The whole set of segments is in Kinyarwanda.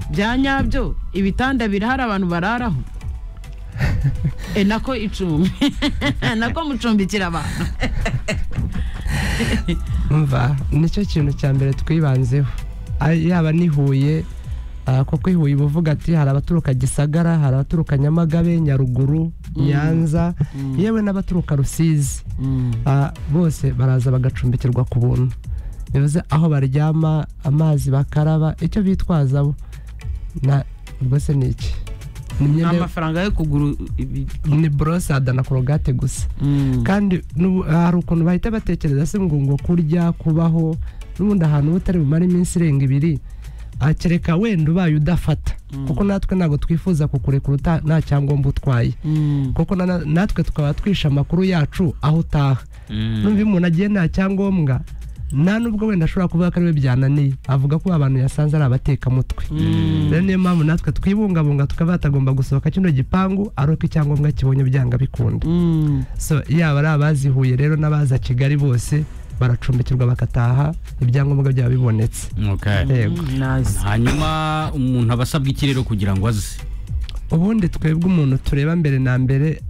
bya nyabyo ibitanda birahari abantu bararaho e nako icumbi nako mucumbikira abantu mva nicyo kintu cya mbere twibanzeho Ari- yaba ni huye ah, kuko i huye uba uvuga ati hari abaturuka gisagara hari abaturuka nyamagabe nyaruguru nyanza yewe n'abaturuka rusizi Ah, bose baraza bagacumbikirwa ku buntu bivuze aho baryama amazi bakaraba icyo bitwaza bo na rwose ni iki ni imyenda amafaranga yo kugura ibi- ni borose adana korogate gusa Mm. kandi n'ubu- hari ukuntu bahita batekereza se ngo ngo kurya kubaho n'ubundi ahantu uba utari bumare iminsi irenga ibiri akereka wenda ubaye udafata Mm. kuko natwe ntabwo twifuza kukurekura uta- nta cyangombwa utwaye Mm. kuko na- natwe tukaba twishe amakuru yacu aho utaha numva iyo umuntu agiye nta cyangombwa nta nubwo wenda ashobora kuvuga ko ariwe byananiye avuga ko abantu yasanze ari abatekamutwe rero niyo mpamvu natwe twibungabunga tukaba batagomba gusohoka kino gipangu ari uko icyangombwa kibonye byanga bikunda Mm. so yaba ari abazihuye rero n'abaza kigali bose baracumbikirwa bakataha ibyangombwa byaba bibonetse Okay. yego Mm, nice. hanyuma umuntu aba asabwa iki rero kugira ngo aze ubundi twebwe umuntu tureba mbere na mbere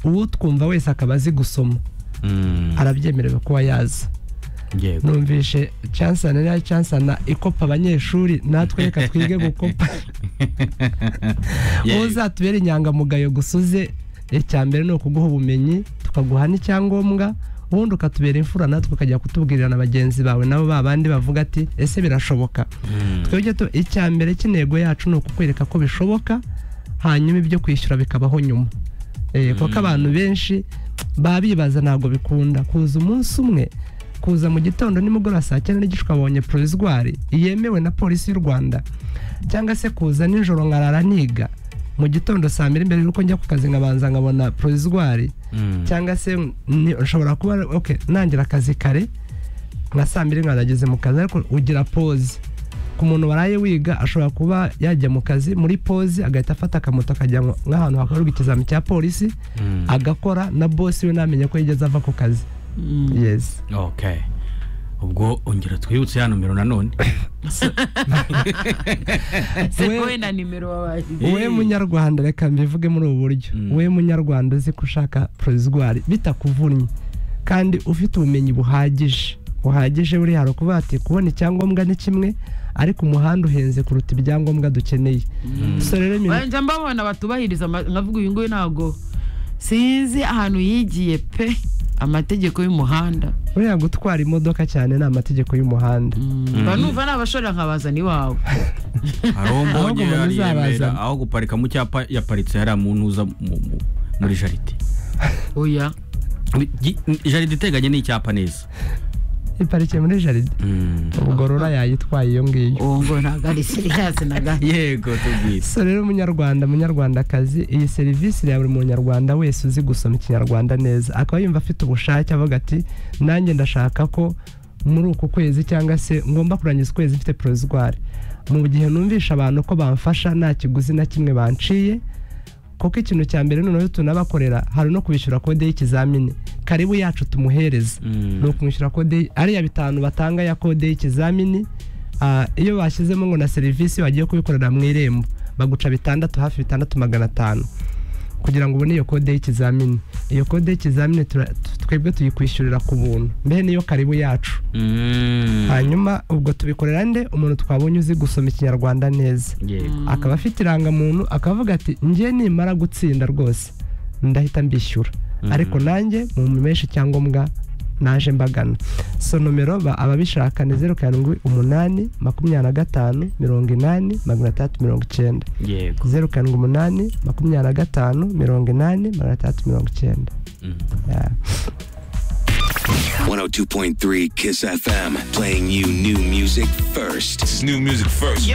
utwumva wese akaba azi gusoma Mm, arabyemerewe kuba yaza yego numvishe chansana na chansana ikopa abanyeshuri natwe reka twige gukopa Yeah. wowe uzatubere inyangamugayo gusa uze icya mbere ni ukuguha ubumenyi tukaguha n'icyangombwa ubundi ukatubera imfura natwe ukajya kutubwirira na bagenzi bawe nabo ba bandi bavuga ati ese birashoboka Mm, twebwe tu- icya mbere cy'intego yacu ni ukukwereka ko bishoboka hanyuma ibyo kwishyura bikabaho nyuma Eh, kuko abantu benshi baba bibaza ntabwo bikunda kuza umunsi umwe kuza mu gitondo nimugoroba saa cyenda n'igice ukabonye prorizwari yemewe na polisi y'u rwanda cyangwa se kuza nijoro nkarara niga mu gitondo saa mbiri mbere y'uko njya ku kazi nkabanza nkabona prorizwari mm, cyangwa se ni- nshobora kuba okay, nangira akazi kare nka saa mbiri nkanageze mu kazi ariko ugira pause ku muntu waraye wiga ashobora kuba yajya mu kazi muri pause agahita afata akamoto akajya nko- nk'ahantu hakorerwa ikizami cya polisi mm. agakora na bosi we ntamenye ko yigeze ava ku kazi Mm. yes okay ubwo ongera twibutse ya nomero nanone Se We- wowe na nimero wabaye. wowe munyarwanda reka mbivuge muri ubu buryo Mm. wowe munyarwanda uzi ko ushaka porozigwari bitakuvunnye kandi ufite ubumenyi buhagije buhagije buri hari ukuvuga ati kubona icyangombwa ni kimwe ariko umuhanda uhenze kuruta ibyangombwa dukeneye so rero nyine- Wajya mbabona batubahiriza ama- nkavuga uyu nguyu ntabwo sinzi ahantu yigiye pe amategeko y'umuhanda buriya gutwara imodoka cyane ni amategeko y'umuhanda mba numva nabashorera nkabazana iwawe hari uwo Ahubwo mbonye umuntu yari yemera uzabazana. aho guparika mu cyapa yaparitse hariya muntu uza mu- mu- muri jaride oya Gi- jaride iteganye n'icyapa neza iparikiye muri jaride Mm. ubugorora yayitwaye iyo ngiyo uwo ngo ntabwo ari seriyasi na gato yego tubwire so rero munyarwanda munyarwandakazi iyi serivisi ya buri munyarwanda wese uzi gusoma ikinyarwanda neza akaba yumva afite ubushake avuga ati nanjye ndashaka ko muri uku kwezi cyangwa se ngomba kurangiza ukwezi mfite porozigwari mu gihe numvisha abantu ko bamfasha nta kiguzi na kimwe banciye kuko ikintu cya mbere noneho tunabakorera hari no kubishyura kode y'ikizamini karibu yacu tumuhereza Mm. ni ukumwishyura kode y- ariya bitanu batanga ya kode y'ikizamini ah, iyo bashyizemo ngo na serivisi bagiye kubikorera mu irembo baguca bitandatu hafi bitandatu magana atanu kugira ngo ubone iyo kode y'ikizamini iyo kode y'ikizamini tura- tu- twebwe tuyikwishyurira ku buntu mbe niyo karibu yacu Mm. hanyuma ubwo tubikorera nde umuntu twabonye uzi gusoma ikinyarwanda neza yego akaba afite irangamuntu akavuga ati njye nimara gutsinda rwose ndahita mbishyura ariko nanjye mumumeshe icyangombwa naje mbagana so nomero ba- ababishaka ni zeru karindwi umunani makumyabiri na gatanu mirongo inani magana atandatu mirongo icyenda yego zeru karindwi umunani makumyabiri na gatanu mirongo inani magana atandatu mirongo icyenda Mm. Yeah. 102.3 Kiss FM, playing you new music first. It's new music first.